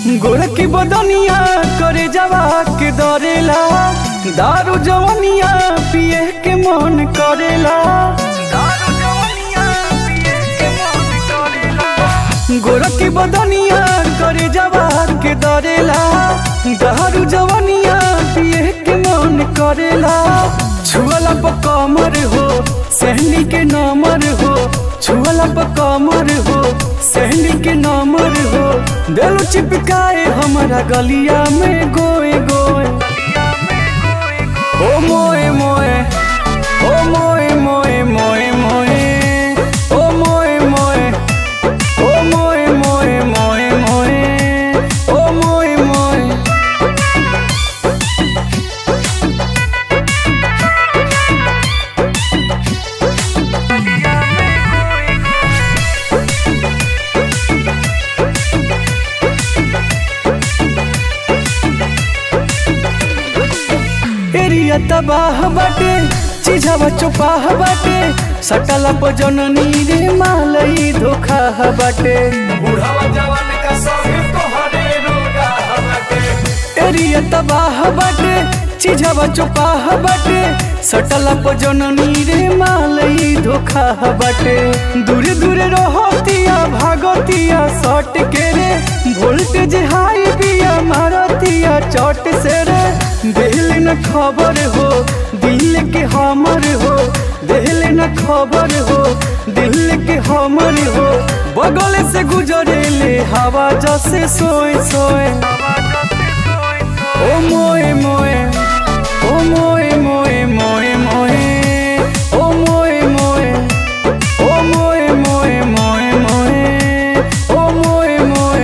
गोरखी बदनिया करे जवा के दरेला दारू जवनिया पिए के मन करेला दारू जवनिया पिए के मन करेला गोरखी बदनिया करे जवा के दरेला दारू जवनिया पिए के मन करेला छुअला पर कमर हो सहनी के नमर हो छुअला पर कमर हो सहनी के नमर हो दिल चिपकाए हमारा गलिया में गोए गोए ओ मोए मोए ओ मोए मोए मोए मोए ओ मोए मोए ओ मोए मोए मोए मोए ओ मोए मोए एरिया तबाह बाटे चीजवा चुपाह बाटे सटला पर जननी रे मालई धोखा बाटे बुढ़ावा जवान का सभी तोहरे रोगा हमारे एरिया तबाह बाटे चीजवा चुपाह बाटे सटला पर जननी रे मालई धोखा बाटे दूरे दूरे रहतिया भागतिया सट के रे वोल्टेज हाई बिया मारतिया चट से रे दिल न खबर हो दिल के हमर हो दिल न खबर हो दिल के हमर हो बगल से गुजरे ले हवा जैसे सोए सोए ओ मोए मोए ओ मोए मोए मोए मोए ओ मोए मोए ओ मोए मोए मोए मोए ओ मोए मोए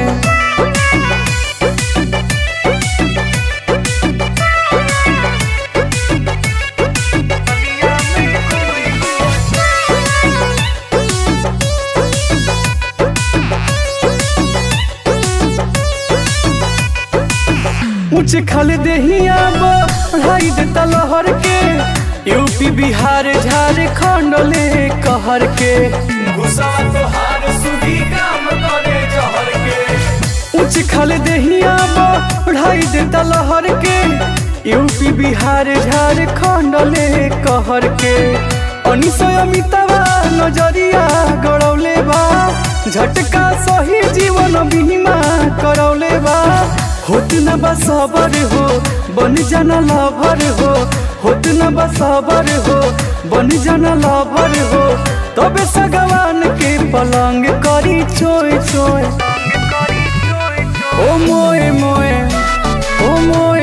ऊंच खल देहिया बढ़ाई देता लहर के यूपी बिहार झारखंड ले कहर के घुसावा तोहार सुधी काम करे जहर के ऊंच खल देहिया बढ़ाई देता लहर के यूपी बिहार झारखंड ले कहर के अनिसय अमितावा नजरिया गड़ौले बा झटका सही जीवन बीमा करौले बा होत न बा सबर हो बन जाना लभर हो होत न बा सबर हो बन जाना लभर हो तबे सगवान के पलंग करी चोय चोय ओ मोए मोए ओ मोए